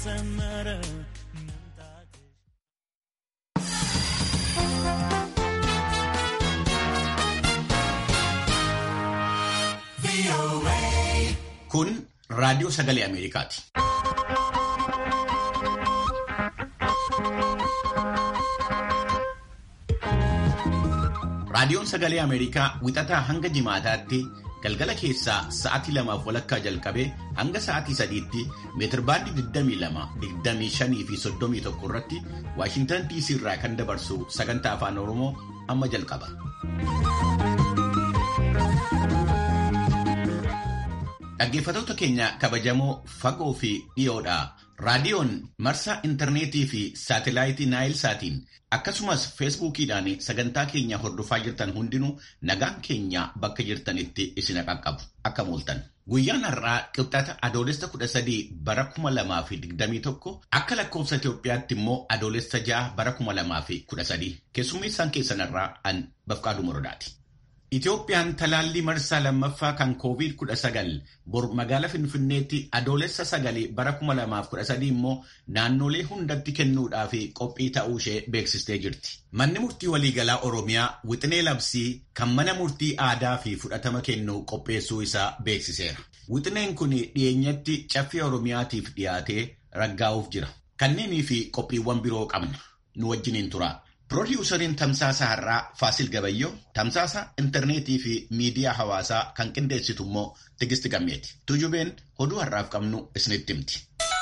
ሰመረ Kun raadiyoo sagalee Ameerikaati. Raadiyoon sagalee Ameerikaa wixataa hanga jimaataatti galgala keessaa sa'aatii lamaaf walakkaa jalqabee hanga sa'aatii sadiitti meetirbaandii 22, 25 fi 31 irratti Waashintan DC irraa kan dabarsu sagantaa afaan Oromoo amma jalqaba. Dhaggeeffattoota keenya kabajamoo fagoo fi dhiyoodha. Raadiyoon marsaa intarneetii fi saatelaayitii Naayilsaatiin akkasumas feesbuukiidhaan sagantaa keenya hordofaa jirtan hundinuu nagaan keenya bakka jirtanitti isin qaqqabu. Akka mooltan. Guyyaan har'aa qibxata adoolessa 13 bara 2021 akka lakkoofsa Itoophiyaatti immoo adoolessa 6 bara 2013 keessummeessaan keessanirraa an Bafqaaduu Morodaati. Itoophiyaan talaallii marsaa lammaffaa kan COVID-19 bor magaalaa Finfinneetti adoolessa 9 bara 2013 immoo naannolee hundatti kennuudhaaf qophii ta'uu ishee beeksistee jirti. Manni murtii waliigalaa Oromiyaa wixinee labsii kan mana murtii aadaa fi fudhatama kennu qopheessuu isaa beeksiseera. Wixineen kun dhiyeenyatti caffee Oromiyaatiif dhiyaatee raggaa'uuf jira. Kanneenii fi qophiiwwan biroo qabna. Nu wajjiniin tura. Piroodyuusariin Tamsaasa Har'aa Faasil Gabayyoo tamsaasa intarneetii fi miidiyaa hawaasaa kan qindeessitu immoo Tigisti Gammeeti. Tujubeen oduu har'aaf qabnu isinitti himti.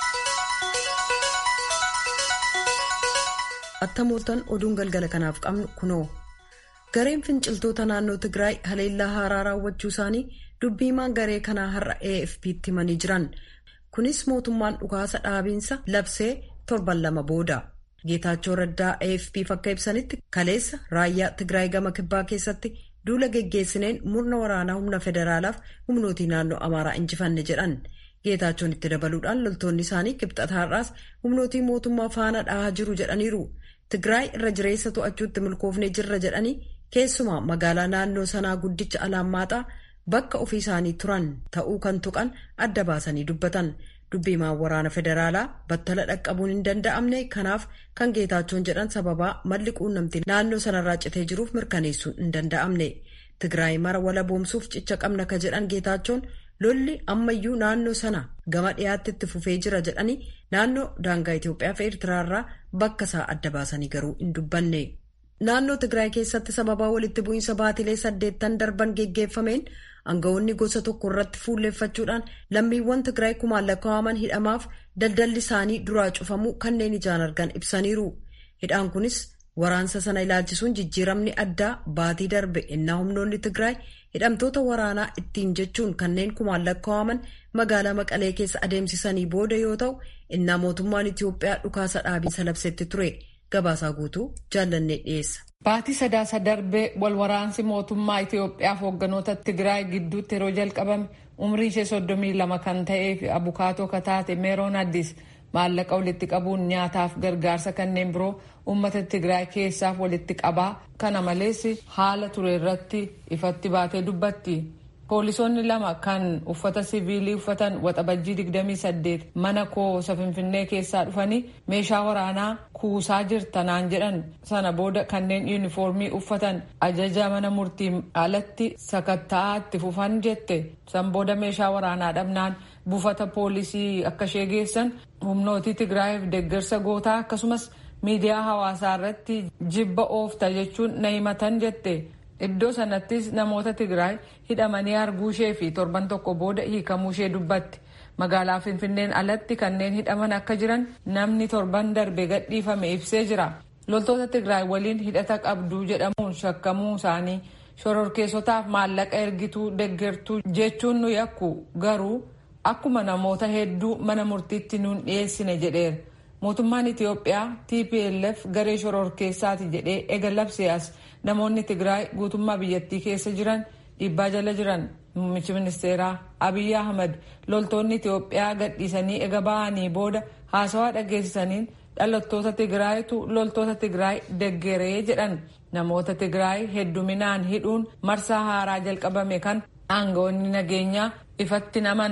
Attamooltan oduun galgala kanaaf qabnu kunoo. Gareen finciltoota naannoo Tigraay haleellaa haaraa raawwachuu isaanii dubbiimaan garee kanaa har'a AFP'tti himanii jiran. Kunis mootummaan dhukaasa dhaabiinsa labsee torban lama booda. Geetaachoo Raddaa AFP'f akka ibsanitti kaleessa raayyaa Tigraay gama kibbaa keessatti duula geggeessineen murna waraanaa humna federaalaaf humnootii naannoo Amaaraa injifanne jedhan. Geetaachoon itti dabaluudhaan loltoonni isaanii kibxata har'aas humnootii mootummaa faana dhahaa jiru jedhaniiru. Tigraay irra jireessa to'achuutti milkoofnee jirra jedhanii keessumaa magaalaa naannoo sanaa guddicha Alaammaaxaa bakka ofii isaanii turan ta'uu kan tuqan adda baasanii dubbatan. Dubbiimaan waraana federaalaa battala dhaqqabuun hin danda'amne kanaaf kan geetaachoon jedhan sababaa malli quunnamtii naannoo sanarraa citee jiruuf mirkaneessuun hin danda'amne. Tigraay mara wala boomsuuf cicha qabna ka jedhan geetaachoon lolli ammayyuu naannoo sana gama dhiyaatti itti fufee jira jedhanii naannoo daangaa Itoophiyaa fi Eertiraarraa bakka isaa adda baasanii garuu hin dubbanne. Naannoo Tigraay keessatti sababaa walitti bu'iinsa baatilee saddeettan darban geggeeffameen Aangawoonni gosa tokko irratti fuulleeffachuudhaan lammiiwwan Tigraay kumaan lakkaa'aman hidhamaaf daldalli isaanii duraa cufamuu kanneen ijaan argan ibsaniiru. Hidhaan kunis waraansa sana ilaalchisuun jijjiiramni addaa baatii darbe innaa humnoonni Tigraay hidhamtoota waraanaa ittiin jechuun kanneen kumaan lakkaa'aman magaalaa Maqalee keessa adeemsisanii booda yoo ta'u innaa mootummaan Itiyoophiyaa dhukaasa dhaabiinsa labsetti ture. Gabaasaa guutuu jaallannee dhiyeessa. Baatii sadaasa darbee wal waraansi mootummaa Itiyoophiyaaf hoogganoota Tigraay gidduutti yeroo jalqabame umrii ishee soddomii lama kan ta'ee fi abukaatoo kataate meeroon addis maallaqa walitti qabuun nyaataaf gargaarsa kanneen biroo uummata Tigraay keessaaf walitti qabaa kana malees haala ture irratti ifatti baatee dubbatti. Poolisoonni lama kan uffata siviilii uffatan waxabajjii 28 mana koosa finfinnee keessaa dhufanii meeshaa waraanaa kuusaa jirtanaan jedhan sana booda kanneen yuunifoormii uffatan ajaja mana murtiin alatti sakatta'aa itti fufan jette san booda meeshaa waraanaa dhabnaan buufata poolisii akka ishee geessan humnootii tigraayiif deeggarsa gootaa akkasumas miidiyaa hawaasaa irratti jibba oofta jechuun na himatan jette. Iddoo sanattis namoota Tigraay hidhamanii arguu ishee fi torban tokko booda hiikamuu ishee dubbatti. Magaalaa Finfinneen alatti kanneen hidhaman akka jiran namni torban darbe gadhiifame ibsee jira. Loltoota Tigraay waliin hidhata qabduu jedhamuun shakkamuu isaanii shororkeessotaaf maallaqa ergituu deggertuu jechuun nu yakku garuu akkuma namoota hedduu mana murtiitti nuun dhiyeessine jedheera. Mootummaan Itiyoophiyaa TPLF garee shororkeessaati jedhee ega labsee as namoonni Tigraay guutummaa biyyattii keessa jiran dhiibbaa jala jiran. Muummichi ministeeraa Abiyyi Ahmad loltoonni Itiyoophiyaa gadhiisanii ega ba'anii booda haasawaa dhageessisaniin dhalattoota Tigraayitu loltoota Tigraay deggeree jedhan. Namoota Tigraay hedduminaan hidhuun marsaa haaraa jalqabame kan aangawoonni nageenyaa ifatti namanne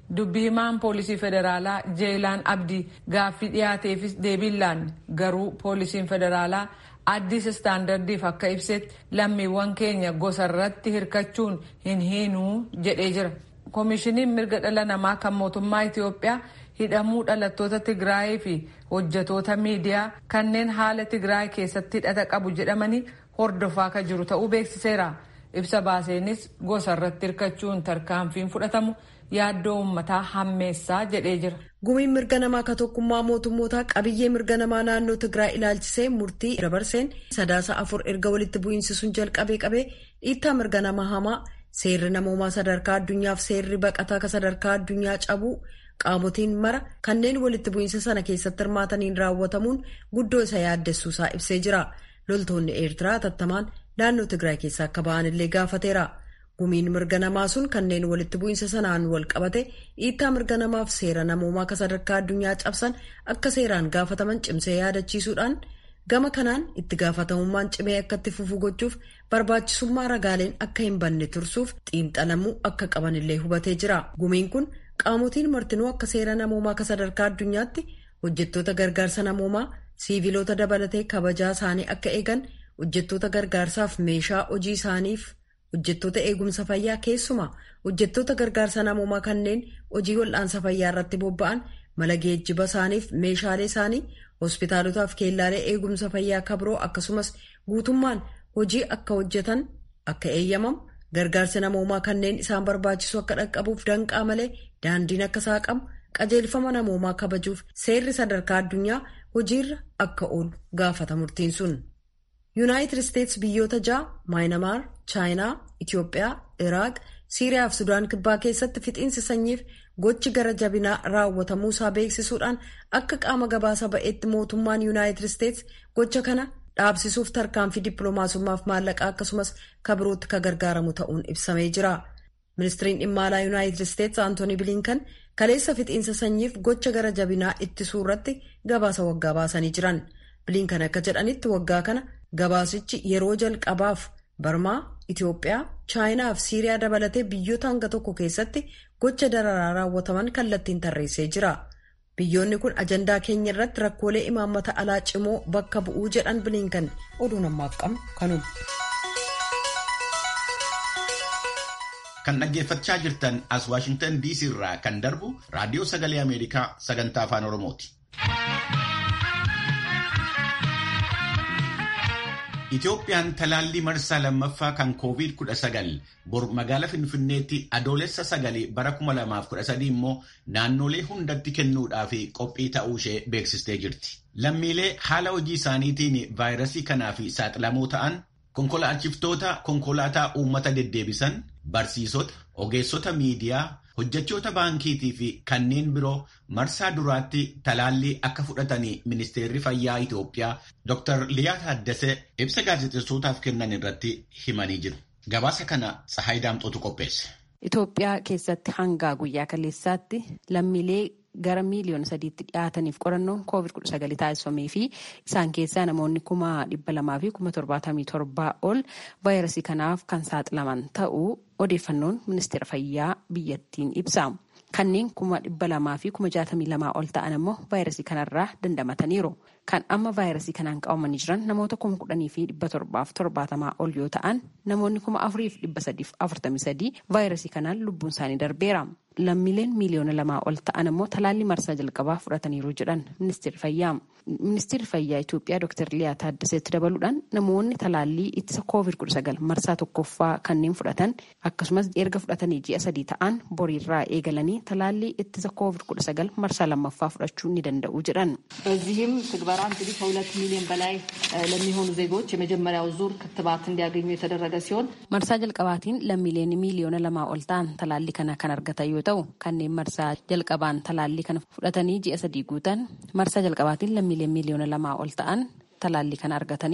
dubbii himaan poolisii federaalaa jeelaan abdii gaaffii dhiyaateefis deebiin laanne garuu poolisiin federaalaa addis istaandardiif akka ibsetti lammiiwwan keenya gosa irratti hirkachuun hin hiinuu jedhee jira. koomishiniin mirga dhala namaa kan mootummaa Itiyoophiyaa hidhamuu dhalattoota Tigraayii fi hojjetoota miidiyaa kanneen haala Tigraay keessatti hidhata qabu jedhamanii hordofaa kan jiru ta'uu beeksiseera. Ibsa baaseenis gosa irratti hirkachuun tarkaanfiin fudhatamu yaaddoo uummataa hammeessaa jedhee jira. Gumiin mirga namaa ka tokkummaa mootummootaa qabiyyee mirga namaa naannoo Tigraay ilaalchisee murtii dabarseen sadaasa afur erga walitti bu'iinsi sun jalqabee qabee dhiittaa mirga namaa hamaa seerri namoomaa sadarkaa addunyaaf seerri baqataa ka sadarkaa addunyaa cabuu qaamotiin mara kanneen walitti bu'iinsa sana keessatti hirmaataniin raawwatamuun guddoo isa yaaddessuusaa ibsee jira. Loltoonni Eertiraa tattamaan naannoo Tigraay keessaa akka ba'an illee gaafateera. Gumiin mirga namaa sun kanneen walitti bu'iinsa sanaan wal qabate dhiittaa mirga namaaf seera namoomaa ka sadarkaa addunyaa cabsan akka seeraan gaafataman cimsee yaadachiisuudhaan gama kanaan itti gaafatamummaan cimee akka itti fufu gochuuf barbaachisummaa ragaaleen akka hin banne tursuuf xiinxalamuu akka qaban illee hubatee jira. Gumiin kun qaamotiin martinuu akka seera namoomaa ka sadarkaa addunyaatti hojjettoota gargaarsa namoomaa siiviloota dabalatee kabajaa isaanii akka eegan hojjettoota gargaarsaaf meeshaa hojii isaaniif hojjettoota eegumsa fayyaa keessumaa hojjettoota gargaarsa namoomaa kanneen hojii wal'aansa fayyaa irratti bobba'an mala geejjiba isaaniif meeshaalee isaanii hospitaalotaaf keellaalee eegumsa fayyaa kabroo akkasumas guutummaan hojii akka hojjetan akka eeyyamamu gargaarsa namoomaa kanneen isaan barbaachisu akka dhaqqabuuf danqaa malee daandiin akka saaqamu qajeelfama namoomaa kabajuuf seerri sadarkaa addunyaa hojiirra akka oolu gaafata murtiin sun. yuunaayitid isteetsi biyyoota ja'a maayinamaar chaayinaa itiyoophiyaa iraaq siiriyaa fi sudaan kibbaa keessatti fixiinsi sanyiif gochi gara jabinaa raawwatamuu isaa beeksisuudhaan akka qaama gabaasa ba'eetti mootummaan yuunaayitid isteetsi gocha kana dhaabsisuuf tarkaanfii dippiloomaasummaaf maallaqaa akkasumas kabirootti ka gargaaramu ta'uun ibsamee jira. ministiriin dhimma alaa yuunaayitid isteetsi aantoonii biliinkan kaleessa fixiinsa sanyiif gocha gara jabinaa ittisuu irratti gabaasa waggaa baasanii jiran biliinkan akka jedhanitti waggaa kana gabaasichi yeroo jalqabaaf barmaa itiyoophiyaa chaayinaa fi siiriyaa dabalatee biyyoota hanga tokko keessatti gocha dararaa raawwataman kallattiin tarreessee jira biyyoonni kun ajandaa keenya irratti rakkoolee imaammata alaa cimoo bakka bu'uu jedhan biliinkan oduu namaaf qabnu kanuma. kan dhaggeeffachaa jirtan as waashingtan dc irraa kan darbu raadiyoo sagalee ameerikaa sagantaa afaan oromooti. Itoophiyaan talaallii marsaa lammaffaa kan COVID-19 bor magaalaa Finfinneetti adoolessa sagal bara 2013 immoo naannolee hundatti kennuudhaaf qophii ta'uu ishee beeksistee jirti. Lammiilee haala hojii isaaniitiin vaayirasii kanaaf saaxilamoo ta'an konkolaachiftoota konkolaataa uummata deddeebisan, barsiisota, ogeessota miidiyaa, hojjechoota baankiitii fi kanneen biroo marsaa duraatti talaallii akka fudhatanii ministeerri fayyaa Itoophiyaa Dr. Liyaa Taaddasee ibsa gaazexeessootaaf kennan irratti himanii jiru. Gabaasa kana Tsahaay Daamxootu qopheesse. Itoophiyaa keessatti hanga guyyaa kaleessaatti lammiilee gara miiliyoona sadiitti dhiyaataniif qorannoon koovid kudha sagal taasifamee fi isaan keessaa namoonni kuma dhibba lamaa fi kuma torbaatamii torbaa ol vaayirasii kanaaf kan saaxilaman ta'uu odeeffannoon ministeera fayyaa biyyattiin ibsa. Kanneen kuma dhibba lamaa fi kuma jaatamii lamaa ol ta'an immoo vaayirasii kanarraa dandamataniiru. Kan amma vaayirasii kanaan qabamanii jiran namoota kuma kudhanii fi dhibba torbaaf torbaatamaa ol yoo ta'an namoonni kuma afurii fi dhibba sadiif afurtamii sadii vaayirasii kanaan lubbuun isaanii darbeera. Lammiileen miiliyoona lamaa ol ta'an immoo talaallii marsaa jalqabaa fudhataniiru jedhan ministeerri fayyaa. Ministeerri fayyaa Itoophiyaa Dr. Liyaa Taaddaseetti dabaluudhaan namoonni talaallii ittisa COVID-19 marsaa tokkoffaa kanneen fudhatan akkasumas erga fudhatanii ji'a sadii ta'an boriirraa eegalanii talaallii ittisa COVID-19 marsaa lammaffaa fudhachuu ni danda'u jedhan. በዚህም ትግበራ እንግዲህ ከሁለት ሚሊዮን በላይ ለሚሆኑ ዜጎች የመጀመሪያው ዙር ክትባት እንዲያገኙ የተደረገ ሲሆን marsaa jalqabaatiin lammiileen miiliyoona lamaa ol ta'an talaallii kana kan argatan yoo ta'u kanneen marsaa jalqabaan talaallii kana fudhatanii ji'a sadii guutan marsaa jalqabaatiin lammiileen miiliyoona lamaa ol ta'an talaallii kana argataniiru.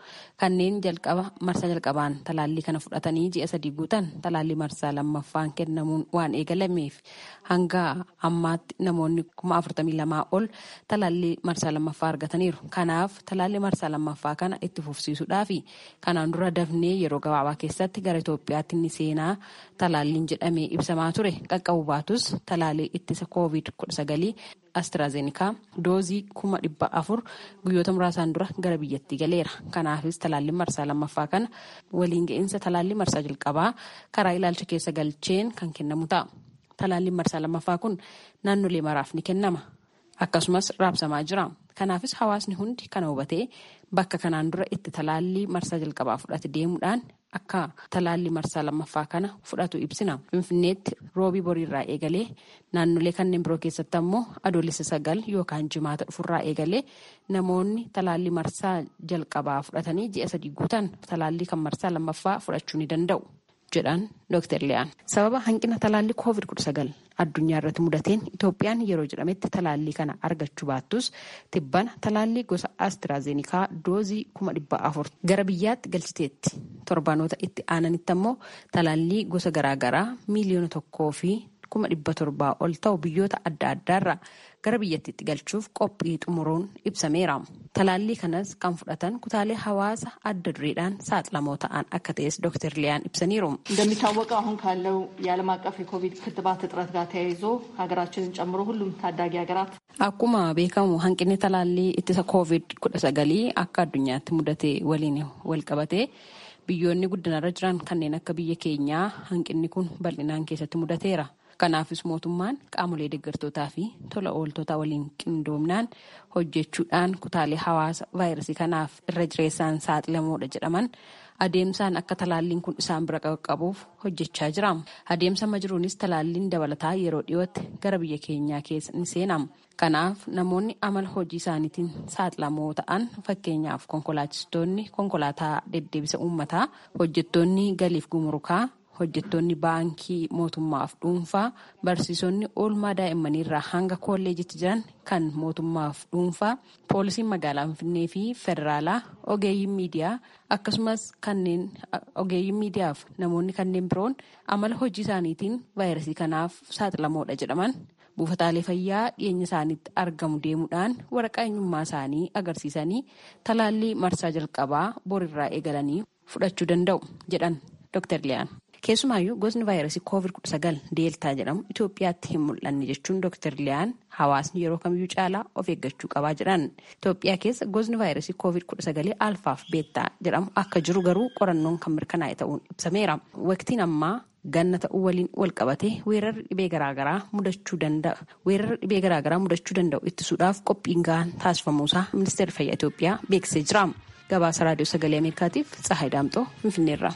kanneen jalqaba marsaa jalqabaan talaallii kana fudhatanii ji'a sadii guutan talaallii marsaa lammaffaan kennamuun waan eegalameef hanga ammaatti namoonni kuma afurtamii lamaa ol talaallii marsaa lammaffaa argataniiru. Kanaaf talaallii marsaa lammaffaa kana itti fufsiisuudhaa fi kanaan dura dafnee yeroo gabaabaa keessatti gara Itoophiyaatti ni seenaa talaalliin jedhamee ibsamaa ture qaqqabu baatus talaallii ittisa koovid kudha sagalii astraazeenikaa doozii kuma dhibba afur guyyoota muraasaan dura gara biyyattii galeera. Kanaafis talaalliin marsaa lammaffaa kana waliin ga'iinsa talaallii marsaa jalqabaa karaa ilaalcha keessa galcheen kan kennamu ta'a. Talaalliin marsaa lammaffaa kun naannolee maraaf ni kennama. Akkasumas raabsamaa jira. Kanaafis hawaasni hundi kana hubatee bakka kanaan dura itti talaallii marsaa jalqabaa fudhate deemuudhaan akka talaallii marsaa lammaffaa kana fudhatu ibsina. Finfinneetti roobii boriirraa eegalee naannolee kanneen biroo keessatti ammoo adoolessa sagal yookaan jimaata dhufurraa eegalee namoonni talaallii marsaa jalqabaa fudhatanii ji'a sadii guutan talaallii kan marsaa lammaffaa fudhachuu ni danda'u. jedhan Dr. Liyaan. Sababa hanqina talaallii COVID-19 addunyaa irratti mudateen Itoophiyaan yeroo jedhametti talaallii kana argachuu baattus tibbana talaallii gosa Astraazeenikaa doozii kuma dhibba afur gara biyyaatti galchiteetti. Torbaanota itti aananitti ammoo talaallii gosa garaagaraa miiliyoona tokkoo fi kuma dhibba torbaa ol ta'u biyyoota adda addaarraa gara biyyattiitti galchuuf qophii xumuruun ibsameera. Talaallii kanas kan fudhatan kutaalee hawaasa adda dureedhaan saaxilamoo ta'an akka ta'es ዶክተር ሊያን ibsaniiru. እንደሚታወቀው አሁን ካለው የዓለም አቀፍ የኮቪድ ክትባት እጥረት ጋር ተያይዞ ሀገራችንን ጨምሮ ሁሉም ታዳጊ ሀገራት akkuma beekamu hanqinni talaallii ittisa koovid kudha sagalii akka addunyaatti mudate waliin wal qabate biyyoonni guddinarra jiran kanneen akka biyya keenyaa hanqinni kun bal'inaan keessatti mudateera. Kanaafis mootummaan qaamolee deeggartootaa fi tola ooltota waliin qindoomnaan hojjechuudhaan kutaalee hawaasa vaayirasii kanaaf irra jireessaan saaxilamoodha jedhaman adeemsaan akka talaalliin kun isaan bira qaqqabuuf hojjechaa jira. Adeemsa amma jiruunis talaalliin dabalataa yeroo dhiyootti gara biyya keenyaa keessa ni seenama. Kanaaf namoonni amala hojii isaaniitiin saaxilamoo ta'an fakkeenyaaf konkolaachistoonni konkolaataa deddeebisa uummataa hojjettoonni galiif gumurukaa hojjettoonni baankii mootummaaf dhuunfaa barsiisonni oolmaa daa'immanii irraa hanga kolleejitti jiran kan mootummaaf dhuunfaa poolisiin magaalaa finfinnee fi federaalaa ogeeyyiin miidiyaa akkasumas kanneen ogeeyyiin miidiyaaf namoonni kanneen biroon amala hojii isaaniitiin vaayirasii kanaaf saaxilamoodha jedhaman buufataalee fayyaa dhiyeenya isaaniitti argamu deemuudhaan waraqaa eenyummaa isaanii agarsiisanii talaallii marsaa jalqabaa borirraa eegalanii fudhachuu danda'u jedhan Dr. Liyaan. Keessumaayyuu gosni vaayirasii COVID-19 deeltaa jedhamu Itoophiyaatti hin mul'anne jechuun Dr. Liyaan hawaasni yeroo kamiyyuu caalaa of eeggachuu qabaa jedhan. Itoophiyaa keessa gosni vaayirasii COVID-19 alfaaf beettaa jedhamu akka jiru garuu qorannoon kan mirkanaa'e ta'uun ibsameera. Waqtiin ammaa ganna ta'uu waliin wal qabatee weerarri dhibee garaagaraa mudachuu danda'a. Weerarri dhibee garaagaraa mudachuu danda'u ittisuudhaaf qophiin gahaan taasifamuusaa ministeerri fayyaa Itoophiyaa beeksisee jira. Gabaasa raadiyoo sagalee Ameerikaatiif Tsahaay Daamxoo Finfinneerra.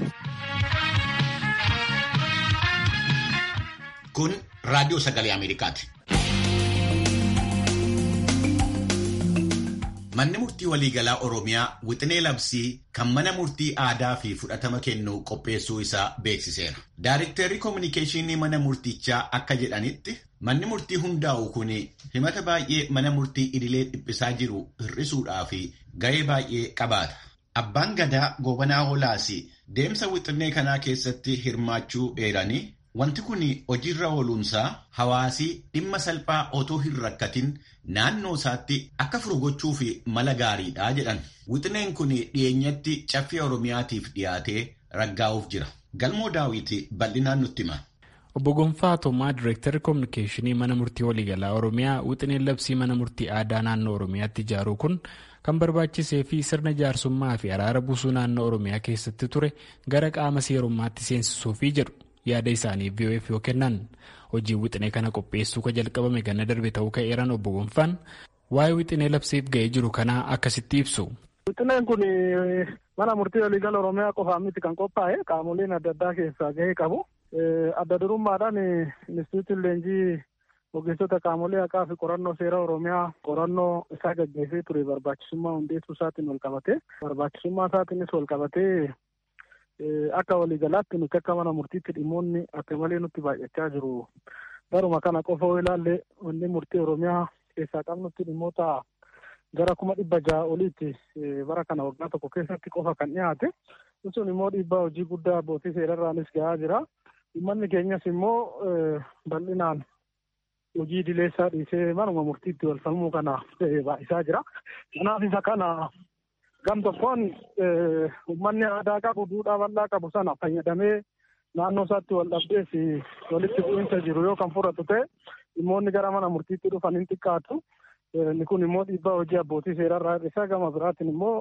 Kun raadiyoo sagalee Ameerikaati. Manni murtii waliigalaa Oromiyaa wixinee labsii kan mana murtii aadaa fi fudhatama kennu qopheessuu isaa beeksiseera. Daariktarri koominikeeshinii mana murtichaa akka jedhanitti manni murtii hundaa'u kun himata baay'ee mana murtii idilee dhiphisaa jiru hir'isuudhaa fi ga'ee baay'ee qabaata. Abbaan gadaa gobanaa hoolaas deemsa wixinee kanaa keessatti hirmaachuu eeranii Wanti kun hojiirra ooluunsaa hawaasii dhimma salphaa otoo hin rakkatin naannoo isaatti akka furu gochuu fi mala gaariidha jedhan. Wixineen kun dhiyeenyatti caffee Oromiyaatiif dhiyaatee raggaa'uuf jira. Galmoo daawwiti bal'inaan nutti hima. Obbo Gonfaa Toomaa Direektarri Koominikeeshinii Mana Murtii Waliigalaa Oromiyaa wixineen labsii Mana Murtii Aadaa naannoo Oromiyaatti ijaaruu kun kan barbaachisee fi sirna jaarsummaa fi araara buusuu naannoo Oromiyaa keessatti ture gara qaama seerummaatti seensisuufii jedhu. yaada isaanii VOF yoo kennan hojii wixinee kana qopheessuu ka jalqabame ganna darbe ta'uu ka'eeran obbo Gonfaan waa'ee wixinee labsiif ga'ee jiru kanaa akkasitti ibsu. Wixineen kun mana murtii waliigala Oromiyaa qofaan miti kan qophaa'e qaamoleen adda addaa keessaa gahee qabu. Adda durummaadhaan Inistituutiin leenjii ogeessota qaamolee haqaa fi qorannoo seera Oromiyaa qorannoo isaa gaggeessee ture barbaachisummaa hundeessuu isaatiin wal qabate barbaachisummaa isaatiinis wal qabatee akka waliigalaatti nuti akka mana murtiitti dhimmoonni akka malee nutti baay'achaa jiru. Baruma kana qofa yoo ilaalle wanni murtii Oromiyaa keessaa qabnutti dhimmoota gara kuma dhibba ja'a oliitti bara kana waggaa tokko keessatti qofa kan dhiyaate sun immoo dhiibbaa hojii guddaa abbootii seerarraanis gahaa jira uummanni keenyas immoo bal'inaan hojii dileessaa dhiisee manuma murtiitti wal falmuu kana baay'isaa jira kanaaf isa kana gam tokkoon uummanni aadaa qabu duudhaa bal'aa qabu sana fayyadamee naannoo isaatti wal dhabdees walitti bu'iinsa jiru yoo kan fudhatu ta'e dhimmoonni gara mana murtiitti dhufan hin xiqqaatu. Inni kun immoo dhiibbaa hojii abbootii seerarraa hir'isaa gama biraatiin immoo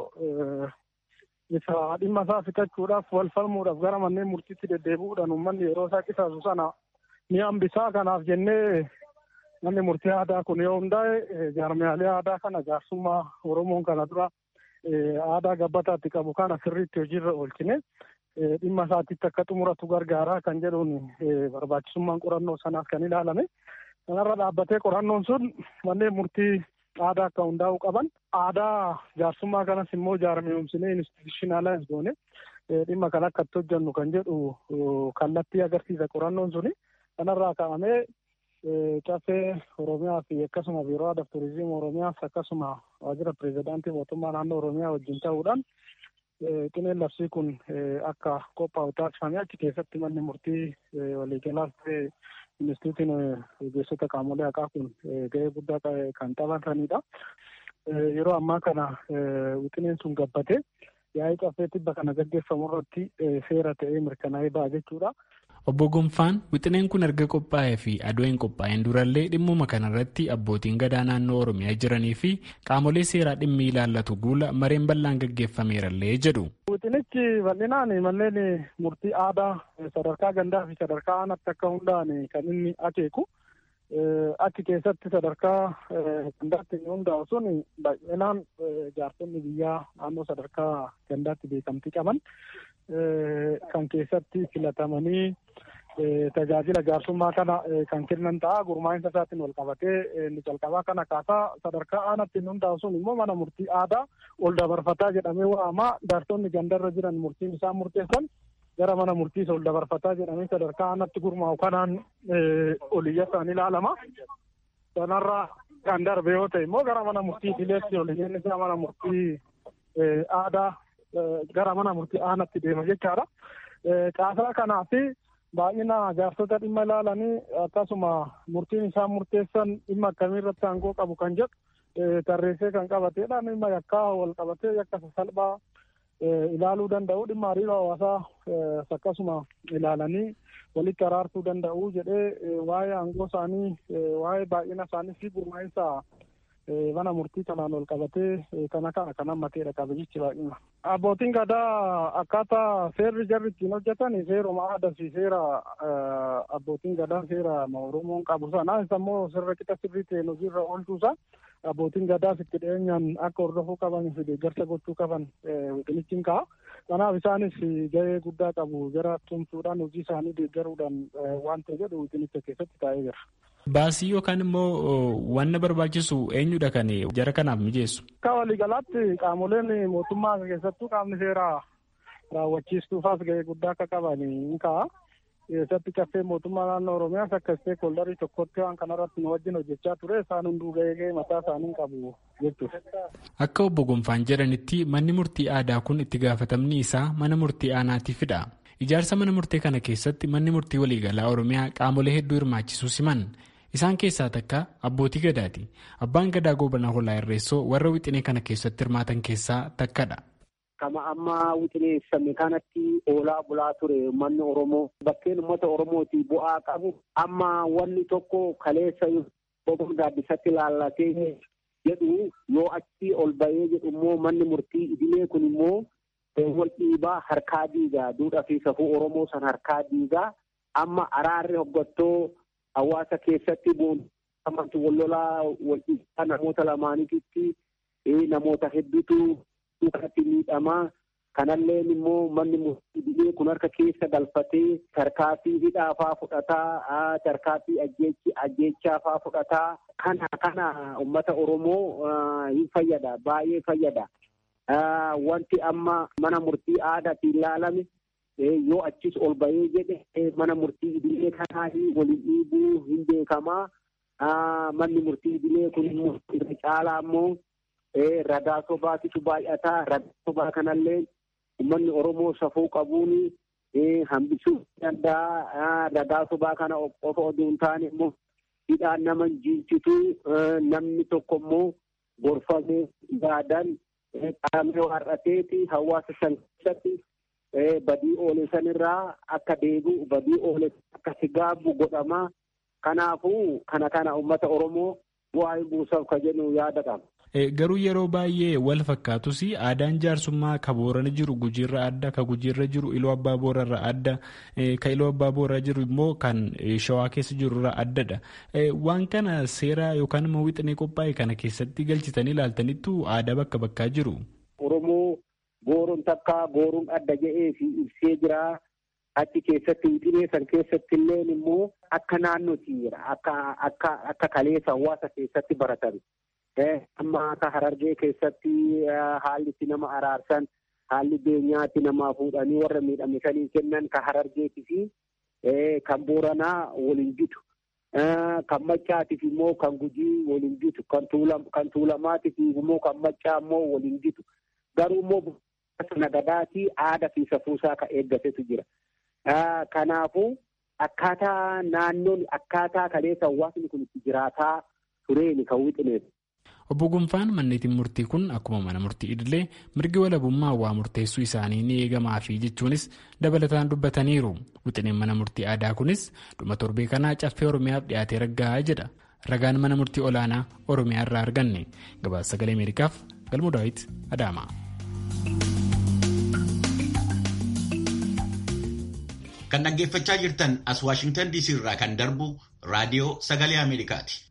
isa dhimma isaa fixachuudhaaf wal falmuudhaaf gara manneen murtiitti deddeebi'uudhaan uummanni yeroo isaa qisaasu sana ni hambisaa kanaaf jennee manni murtii aadaa kun yoo hundaa'e jaarmiyaalee aadaa kana jaarsummaa Oromoon kana dura aadaa gabbataatti qabu kana sirriitti hojiirra oolchine dhimma isaatitti akka xumuratu gargaaraa kan jedhuun barbaachisummaan qorannoo sanaaf kan ilaalame. Kanarra dhaabbatee qorannoon sun manneen murtii aadaa akka hundaa'uu qaban aadaa jaarsummaa kanas immoo jaarmiyoomsinee institushinaalaayis goone dhimma kan akka itti hojjennu kan jedhu kallattii agarsiisa qorannoon suni kanarraa ka'amee caffee Oromiyaa fi akkasuma biiroo aadaa fi turizimii Oromiyaas akkasuma waajjira pirezidaantii mootummaa naannoo Oromiyaa wajjin ta'uudhaan qineen labsii kun akka qophaa'u taasifamee achi keessatti manni murtii waliigalaas ta'e Instituutiin ogeessota qaamolee haqaa kun gahee guddaa kan taphatanidha. Yeroo ammaa kana wixineen sun gabbate yaa'ii caffee tibba kana gaggeeffamu irratti seera ta'ee mirkanaa'ee ba'a jechuudha. Obbo Gonfaan wixineen kun erga qophaa'ee fi adoo hin qophaa'in durallee dhimmuma kanarratti abbootiin gadaa naannoo Oromiyaa jiranii fi qaamolee seeraa dhimmi ilaallatu guula mareen bal'aan gaggeeffameerallee jedhu. Wixinichi bal'inaan manneen murtii aadaa sadarkaa gandaa fi sadarkaa aanaatti akka hundaa'an kan inni akeeku. Achi keessatti sadarkaa gandaatti inni hundaa'u sun bal'inaan jaarsonni biyyaa naannoo sadarkaa gandaatti beekamtii qaban kan keessatti filatamanii tajaajila jaarsummaa kana kan kennan ta'a gurmaa'insa isaatiin wal qabatee inni jalqabaa kana kaasaa sadarkaa aanaatti inni hundaa'u sun immoo mana murtii aadaa ol dabarfataa jedhamee waama jaarsonni gandarra jiran murtiin isaan murteessan gara mana murtiisa ol dabarfataa jedhamee sadarkaa aanaatti gurmaa'u kanaan oliyya isaan ilaalama. Sanarraa kan darbe yoo ta'e immoo gara mana murtii dileetti oliyyeen isaa mana murtii aadaa gara mana murtii aanaatti deema jechaadha. Caasaa kanaa fi baay'ina jaarsota dhimma ilaalanii akkasuma murtiin isaan murteessan dhimma akkamii irratti aangoo qabu kan jedhu tarreessee kan qabateedha. Dhimma yakkaa wal qabatee yakka sasalphaa ilaaluu danda'u dhimma hariiroo hawaasaa akkasuma ilaalanii walitti araarsuu danda'u jedhee waa'ee aangoo isaanii waa'ee baay'ina isaanii fi gurmaa'insa mana murtii kanaan wal qabatee kana kana kan hammateedha qabiyyichaa baay'ina. Abbootiin gadaa akkaataa seerri jarri ittiin hojjetan seeruma aadaa fi seera abbootiin gadaa seera Oromoon qabu sana isa immoo sirra qixa sirrii ta'een hojiirra oolchuusaa abbootiin gadaas itti dhiyeenyaan akka hordofuu qaban fi deeggarsa gochuu qaban wixinichiin ka'a. Kanaaf isaanis gahee guddaa qabu jara tumsuudhaan hojii isaanii deeggaruudhaan waan ta'e jedhu wixinicha keessatti taa'ee jira. Baasii yookaan immoo wanna barbaachisu eenyudha kan jara kanaaf mijeessu? Akka waliigalaatti qaamoleen mootummaa keessattuu qaamni seeraa raawwachiistuufaas gahee guddaa akka qaban ni ka'a. Keessatti caffee mootummaa naannoo Oromiyaas akka isteekholdarii tokkotti waan kanarratti nu wajjin hojjechaa ture isaan hunduu gahee gahee mataa isaanii qabu jechuudha. Akka obbo Gonfaan jedhanitti manni murtii aadaa kun itti gaafatamni isaa mana murtii aanaatiifidha. Ijaarsa mana murtee kana keessatti manni murtii waliigalaa Oromiyaa qaamolee hedduu hirmaachisuu siman. Isaan keessaa takka abbootii gadaati. Abbaan gadaa goobana holaa irreessoo warra wixinee kana keessatti hirmaatan keessaa takkadha. Kama amma wixineessame kanatti oolaa bulaa ture uummanni Oromoo bakkeen uummata Oromooti bu'aa qabu amma wanni tokko kaleessa boqon gaaddisatti laallatee jedhu yoo achi ol bahee jedhu immoo manni murtii idilee kun immoo wal dhiibaa harkaa diigaa duudhaa fi safuu Oromoo san harkaa diigaa amma araarri hoggattoo hawaasa keessatti boonamatti wal lolaa wal dhiibaa namoota lamaaniititti namoota hedduutu duukatti miidhamaa kanalleen immoo manni murtii idilee kun harka keessa galfatee tarkaanfii hidhaafaa fudhataa tarkaanfii ajjeechaafaa fudhataa kana kana ummata Oromoo hin fayyada baay'ee fayyada. wanti amma mana murtii aadaatiin ilaalame yoo achis ol bahee jedhe mana murtii idilee kanaa waliin dhiibuu hin beekamaa manni murtii idilee kun immoo irra caalaa immoo ragaa sobaatitu baay'ataa ragaa sobaa kanallee uummanni oromoo safuu qabuun hambisuu danda'a ragaa sobaa kana qofa oduu hin taane immoo hidhaan nama jiinsitu namni tokko immoo gorfamee yaadan qaamee waarrateeti hawaasa san keessatti badii oole sanirraa akka deebi'u badii oole akka sigaabu godhama kanaafuu kana kana uummata oromoo bu'aa buusaaf ka jedhu yaada qaba. Garuu yeroo baay'ee wal fakkaatus aadaan jaarsummaa ka boorana jiru gujiirra adda ka gujiirra jiru iloo abbaa boorarra adda ka iloo abbaa boorarra jiru immoo kan shawaa keessa jirurra addadha. Waan kana seera yookaan immoo wixinee qophaa'e kana keessatti galchitanii ilaaltanittu aadaa bakka bakkaa jiru. Oromoo gooroon takka gooruun adda jedhee fi ibsee jira. Achi keessatti wixinee san keessatti illee immoo akka naannootti jira. Akka kaleessa hawaasa keessatti baratan. amma akka harargee keessatti haalli itti nama araarsan haalli beenyaatti namaa fuudhanii warra miidhame sanii kennan ka harargeetii fi kan booranaa waliin bitu. Kan maccaatiif immoo kan gujii waliin bitu. Kan tuulamaatiif immoo kan maccaa immoo waliin bitu. Garuu immoo nagadaatii aadaa fi safuusaa ka eeggatetu jira. Kanaafuu akkaataa naannoon akkaataa kaleessa hawaasni kun itti jiraataa tureeni kan wixineef. Obbo Gonfaan manneetiin murtii kun akkuma mana murtii idilee mirgi walabummaa waa murteessuu isaanii ni eegamaafi jechuunis dabalataan dubbataniiru. Wixineen mana murtii aadaa kunis dhuma torbee kanaa caffee Oromiyaaf dhiyaatee raggaa'aa jedha. Ragaan mana murtii olaanaa Oromiyaa irraa arganne. Gabaasa sagalee Ameerikaaf Galmoo Daawit Adaama. Kan dhaggeeffachaa jirtan as Waashingtan DC irraa kan darbu raadiyoo sagalee Ameerikaati.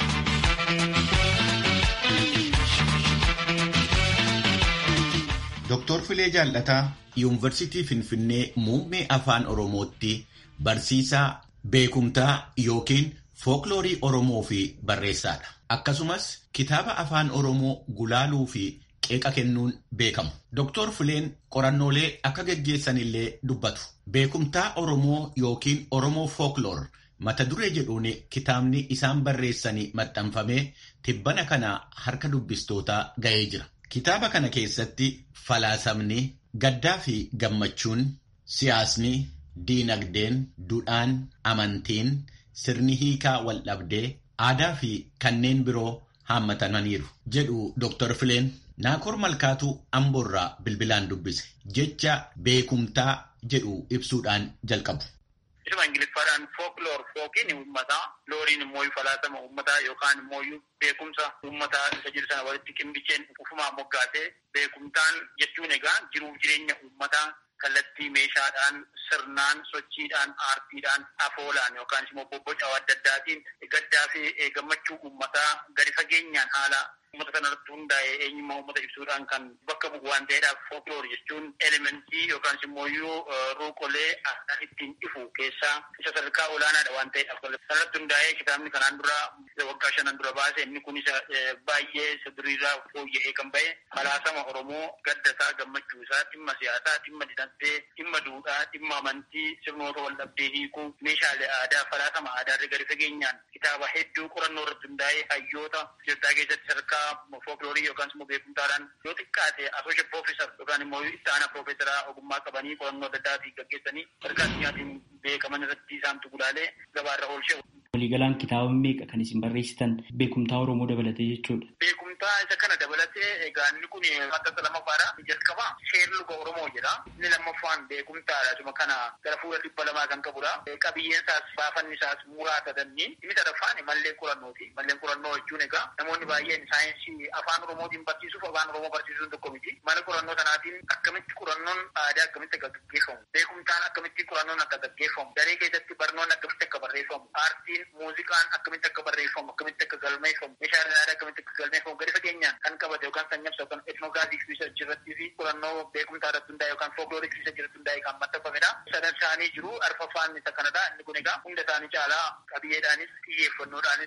Dooktor Filee Jaallataa Yuunivarsiitii Finfinnee muummee afaan Oromootti barsiisaa beekumtaa yookiin fookiloorii Oromoo fi barreessaadha. Akkasumas kitaaba afaan Oromoo gulaaluu fi qeeqa kennuun beekamu. Dooktor Fileen qorannoolee akka geggeessanillee dubbatu. Beekumtaa Oromoo yookiin Oromoo fookloor mata duree jedhuun kitaabni isaan barreessanii maxxanfamee tibbana kana harka dubbistootaa ga'ee jira. Kitaaba kana keessatti falaasamni gaddaa fi gammachuun siyaasni diinagdeen duudhaan amantiin sirni hiikaa wal dhabdee aadaa fi kanneen biroo haammatamaniiru jedhu Dr. Fileen Naakoor Malkaatu Amboorraa bilbilaan dubbise jecha beekumtaa jedhu ibsuudhaan jalqabu. Isuma Ingiliffaadhaan fookloor fookiin uummataa looriin immoo falaasama uummataa yookaan immoo beekumsa uummataa isa jiru sana walitti qinbicheen ufumaan moggaasee beekumtaan jechuun egaa jiruuf jireenya uummataa kallattii meeshaadhaan sirnaan sochiidhaan aartiidhaan afoolaan yookaan immoo bobboca adda addaatiin gaddaa fi gammachuu uummataa gadi fageenyaan haala uummata sanarratti hundaa'ee eenyummaa uummata ibsuudhaan kan bakka bu'u waan ta'eedhaaf fookloor jechuun elementii yookaan immoo ruuqolee aadaan ittiin ifu keessaa isa sadarkaa olaanaadha waan ta'eedhaaf sanarratti hundaa'ee kitaabni kanaan dura waggaa shanan dura baase inni kun isa baay'ee isa duriirraa fooyya'ee kan ba'e falaasama Oromoo gaddasaa gammachuu isaa dhimma siyaasaa dhimma dinagdee dhimma duudhaa dhimma amantii sirnoota wal dhabdee hiikuu meeshaalee aadaa falaasama aadaa irra gadi fageenyaan kitaaba hedduu qorannoo irratti hundaa'ee hayyoota Itoophiyaa keessatti sadarkaa fookiloorii yookaan immoo beekumtaadhaan yoo xiqqaate asooshe piroofeesar yookaan immoo itti aanaa piroofeesaraa ogummaa qabanii qorannoo adda addaatiin gaggeessanii sadarkaa addunyaatiin beekaman irratti isaantu gulaalee gabaarra oolchee. Waliigalaan kitaaba meeqa kan isin barreessitan beekumtaa Oromoo dabalatee jechuudha. Beekumtaa isa kana dabalatee egaa inni kun maxxansa lammaffaadha. Jalqaba seerri luga Oromoo jedha. Inni lammaffaan beekumtaadha. Suma kana gara fuula dhibba lamaa kan qabudha. Qabiyyeen isaas baafanni isaas muraasa danniin. Inni sadaffaan malleen qorannooti. Malleen qorannoo jechuun egaa namoonni baay'een saayinsii afaan Oromootiin barsiisuuf afaan Oromoo barsiisuun tokko miti. Mana qorannoo sanaatiin akkamitti qorannoon aadaa akkamitti akka gaggeeffamu. Beekumtaan akkamitti qorannoon akka gaggeeffamu. Daree keessatti barnoonni akkamitti akka barreeffamu. Aartiin muuziqaan akkamitti akka barreeffamu akkamitti akka galmeeffamu meeshaaleen aadaa akkamitti akka galmeeffamu gadi fageenyaan kan qabate yookaan kan nyabsa yookaan etnogaazii riisarchii irratti fi qorannoo beekumtaa irratti hundaa'e yookaan fookiloorik riisarchii irratti hundaa'e kan maxxanfamedha. Sadan isaanii jiru arfaffaan isa kanadha inni kun egaa hunda isaanii caalaa qabiyyeedhaanis xiyyeeffannoodhaanis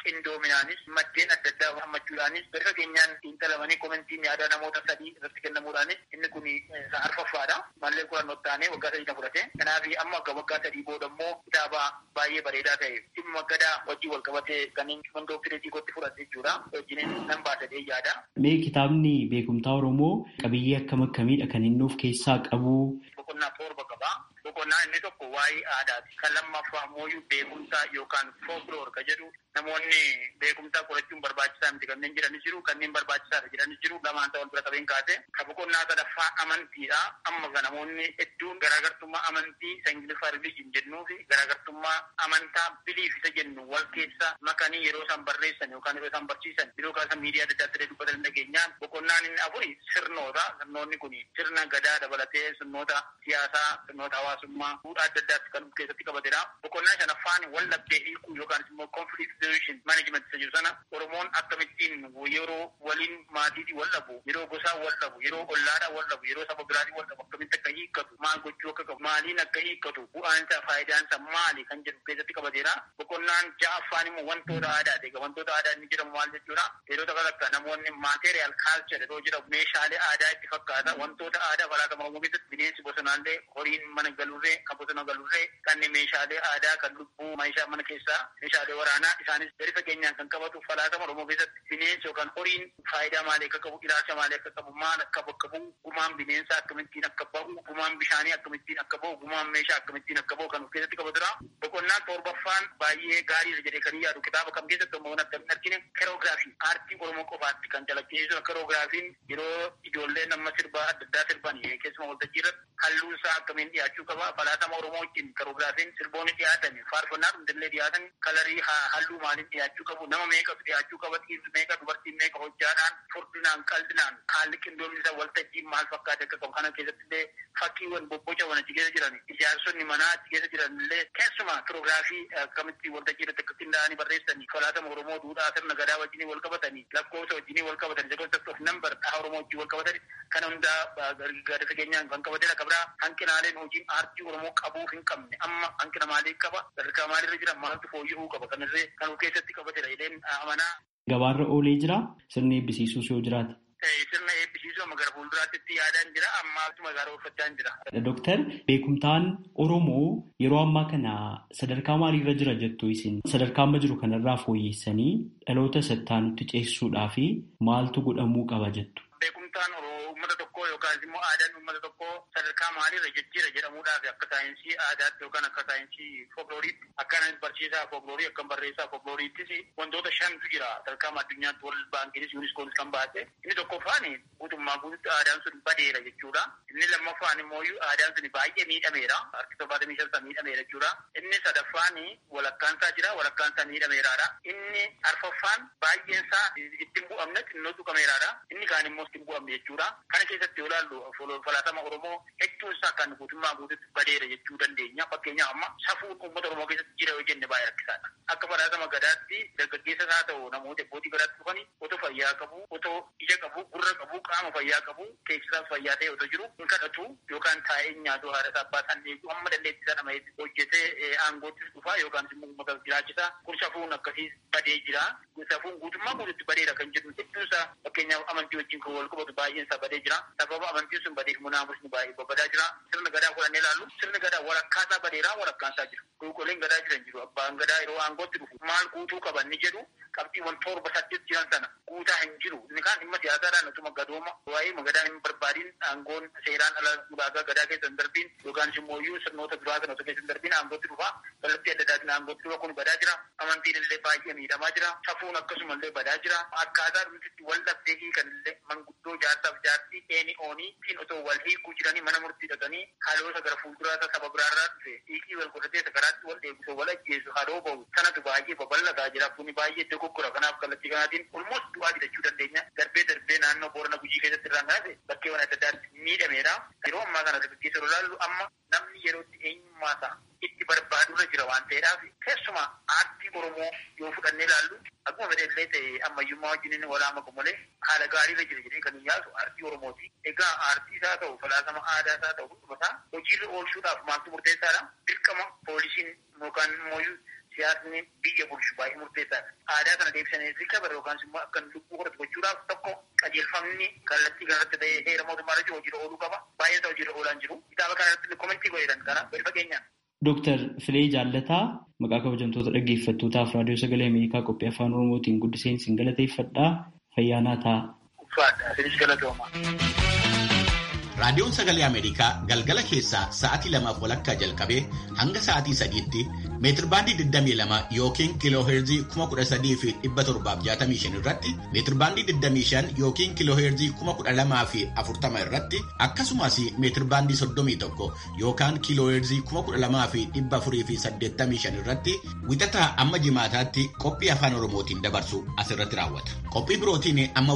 qindoominaanis maddeen adda addaa hammachuudhaanis bifa keenyaan xiinxalamanii komentiin yaada namoota sadii irratti kennamuudhaanis inni kun arfaffaadha. Mallee qorannoo taanee waggaa sadii na fudhate. Kanaaf amma akka waggaa sadii booda immoo kitaaba baay'ee bareedaa ta'e dhimma gadaa wajjin wal qabatee kanneen mandookireetii gotti fudhate jechuudha. Wajjin nan baasadhee yaada. Mee kitaabni beekumtaa Oromoo qabiyyee akkam akkamiidha kan inni of keessaa qabu? Boqonnaa torba qaba. Boqonnaan inni tokko waa'ee aadaati. Kan lammaffaa mooyyuu beekumsaa yookaan folkloor ka jedhu namoonni beekumsaa qorachuun barbaachisaa miti kanneen jiranis jiru kanneen barbaachisaadha jiranis jiru lamaan ta'an bira qabeen kaase. Ka boqonnaa sadaffaa amantiidha. Amma kan namoonni hedduun garaagartummaa amantii isa ingiliffaa rilijin jennuu fi garaagartummaa amantaa biliif isa jennu wal keessa makanii yeroo isaan barreessan yookaan yeroo isaan barsiisan yeroo kaasa miidiyaa adda addaa dubbatan dhageenyaan boqonnaan inni afuri sirnoota sirnoonni kun sirna gadaa dabalatee sirnoota siyaasaa sirnoota hawaasummaa fuudhaa adda addaatti kan keessatti qabatedha. Boqonnaa shanaffaan wal dhabdee hiikuu yookaan immoo conflict resolution management isa jiru sana Oromoon akkamittiin yeroo waliin maatiitii wal dhabu yeroo gosaa wal dhabu yeroo ollaadhaa wal dhabu yeroo saba biraatii wal dhabu akkamitti akka hiikkatu maal gochuu akka qabu maaliin akka hiikkatu bu'aansa faayidaansa maali kan jedhu keessatti qabatedha. Boqonnaan ja'affaan immoo wantoota aadaati. Egaa wantoota aadaa inni jedhamu maal jechuudha? Yeroo akka namoonni material culture yeroo jedhamu meeshaalee aadaa itti fakkaata wantoota aadaa falaatama Oromoo keessatti bineensi bosonaallee horiin mana galurree kan bosona galurree kanneen meeshaalee aadaa kan lubbuu meeshaa mana keessaa meeshaalee waraanaa isaanis gadi fageenyaan kan qabatu falaatama Oromoo keessatti bineensi yookaan horiin faayidaa maalii akka qabu ilaalcha maalii akka qabu maal akka bakka bu'u gumaan bineensaa akkamittiin akka bahu gumaan bishaanii akkamittiin akka bahu gumaan meeshaa akkamittiin akka bahu kan of keessatti qabatudha. Boqonnaan torbaffaan baay'ee gaariidha jedhee kan yaadu kitaaba kam keessatti immoo akka hin argine keroogiraafii aartii Oromoo qofaatti kan calaqqisiisu keroogiraafiin yeroo ijoolleen amma sirbaa adda addaa sirban keessumaa waltajjii irratti halluun isaa akkamiin dhiyaachuu qaba falaatama Oromoo wajjin keroogiraafiin sirboonni dhiyaatan faarfannaa hundillee dhiyaatan kalarii halluu maaliin dhiyaachuu qabu nama meeqatu dhiyaachuu qaba dhiirri meeqa dubartiin meeqa hojjaadhaan furdinaan qaldinaan haalli qindoomni isaa waltajjiin maal fakkaate akka qabu kana keessatti illee fakkiiwwan bobbocawwan achi keessa jiran ijaarsonni manaa achi keessa jiran illee keessumaa kiroogiraafii akkamitti waltajjii irratti akka qindaa'anii barreessanii falaatama Oromoo duudhaa sirna gadaa wajjinii wal qabatanii lakkoofsa wajjinii wal qabatanii sekoonsepti of nambar dhaha Oromoo wajjin wal qabatanii kana hundaa gadi fageenyaan kan qabatedha qabdaa hanqinaaleen hojiin aartii Oromoo qabuu hin qabne amma hanqina maalii qaba sadarkaa maalirra jira maaltu fooyya'uu qaba kanarree kan of keessatti qabatedha jedheen amanaa. Gabaarra oolee jira sirni eebbisiisuus yoo jiraate. Sirna eebbisiisuu amma gara fuulduraatti yaadaan jira amma akkuma gaara uffachaa jira. Dooktar beekumtaan Oromoo yeroo ammaa kana sadarkaa maaliirra jira jettu isin sadarkaa amma jiru kanarraa fooyyessanii dhaloota sattaanutti ceessuudhaa fi maaltu godhamuu qaba jettu. Beekumtaan uummata tokkoo yookaan immoo aadaan uummata tokkoo sadarkaa maaliirra jijjiira jedhamuudhaaf akka saayinsii aadaatti yookaan akka saayinsii folklooriitti akka barsiisaa folkloorii akka barreessaa folklooriittis wantoota shantu jira sadarkaa addunyaatti wal baankiinis yuuniskoonis kan baase inni tokkoffaan guutummaa guututti aadaan sun badeera jechuudha inni lammaffaan immoo aadaan sun baay'ee miidhameera harki torbaatamii shan miidhameera jechuudha inni sadaffaan walakkaansaa jira walakkaansaa miidhameeraadha inni arfaffaan baay'eensaa ittiin bu'amne xinnoo tuqameeraadha inni kaan immoo ittiin bu'amne jechuudha kana keessatti yoo ilaallu falaatama oromoo hedduun isaa kan guutummaa guututti badeera jechuu dandeenya fakkeenyaaf amma safuun uummata oromoo keessatti jira yoo jenne baay'ee rakkisaadha akka falaatama gadaatti dargaggeessa isaa ta'u namoota abbootii gadaatti dhufanii otoo fayyaa qabu otoo ija qabu gurra qabu qaama fayyaa qabu keessisaaf fayyaa ta'e otoo jiru hin kadhatu yookaan taa'ee nyaatu haadha isaa abbaa isaan eegu amma dandeettii isaa nama hojjetee aangoottis dhufaa yookaan immoo uummata jiraachisaa kun safuun akkasii badee jira safuun guutummaa guututti badeera kan jedhu hedduun isaa fakkeenyaaf amantii wajjin kan wal qabatu baay'een isaa badee jira sababa amantiin sun badeef munaamusni baay'ee babbadaa jira sirna gadaa fudhannee ilaallu sirni gadaa walakkaasaa badeeraa walakkaasaa jiru qulqulleen gadaa jiran jiru abbaan gadaa yeroo aangootti dhufu maal guutuu qaban ni jedhu qabxiiwwan torba saddeet jiran sana guutaa hin jiru inni kaan dhimma siyaasaadhaan utuma gadooma waa'ee magadaan hin barbaadiin aangoon seeraan ala ulaagaa gadaa keessa hin darbiin yookaan immoo sirnoota biraa sana osoo keessa hin darbiin aangootti dhufa kallattii adda addaatiin aangootti dhufa kun badaa jira amantiin illee baay'ee miidhamaa jira safuun akkasuma illee badaa jira akkaataa dhumtitti wal dhabdee hiikan illee manguddoo jaarsaaf jaartii eeni oonii ittiin otoo wal hiikuu jiranii mana murtii dhaqanii haaloosa gara fuulduraasa saba biraarraa dhufe hiikii wal godhatee sakaraatti wal eegusa wal ajjeesu haroo bahu sanatu baay'ee babal'ataa jira kuni baay'ee dogoggora kanaaf kallattii kanaatiin olmoos du'aa jechuu dandeenya darbee darbee naannoo boorana gujii keessatti irraan kanate bakkeewwan adda addaatti miidhameera yeroo ammaa kana dargaggeessa ilaallu amma namni yerootti eenyummaa isaa itti barbaadurra jira waan ta'eedhaaf keessumaa aartii oromoo yoo fudhannee ilaallu akkuma fedhellee ta'e ammayyummaa wajjin walaama malee haala gaariirra jira jedhee kan hin yaadu aartii oromooti egaa aartii isaa ta'u falaasama aadaa isaa ta'u hundumasaa hojiirra oolchuudhaaf maaltu murteessaadha dirqama poolisiin yookaan immoo siyaasni biyya bulchu baay'ee murteessaadha. Aadaa kana deebisanii rikabara yookaan immoo akka lubbuu horatu gochuudhaaf tokko qajeelfamni kallattii kanarratti ta'ee heera mootummaa irratti hojiirra ooluu qaba. Baay'ee isaa hojiirra oolaan jiru. Kitaaba kanarratti komentii godhetan kana gadi fageenyaan. Dooktar Filee Jaallataa maqaa kabajamtoota dhaggeeffattootaaf raadiyoo sagalee Ameerikaa qophii afaan Oromootiin guddiseen isin galateeffadhaa fayyaanaa ta'a. Uffaadha. Isinis galatooma. Raadiyoon Sagalee Ameerikaa galgala keessaa sa'aatii lamaaf walakkaa jalqabee hanga sa'aatii sadiitti meetirbaandii 22 yookiin kiilooheerzii 13,765 irratti meetirbaandii 25 yookiin kiilooheerzii 12,040 irratti akkasumas meetirbaandii 31 yookaan kiilooheerzii 12,485 irratti wixataa amma jimaataatti qophii afaan Oromootiin dabarsu asirratti raawwata. Qophii birootiin amma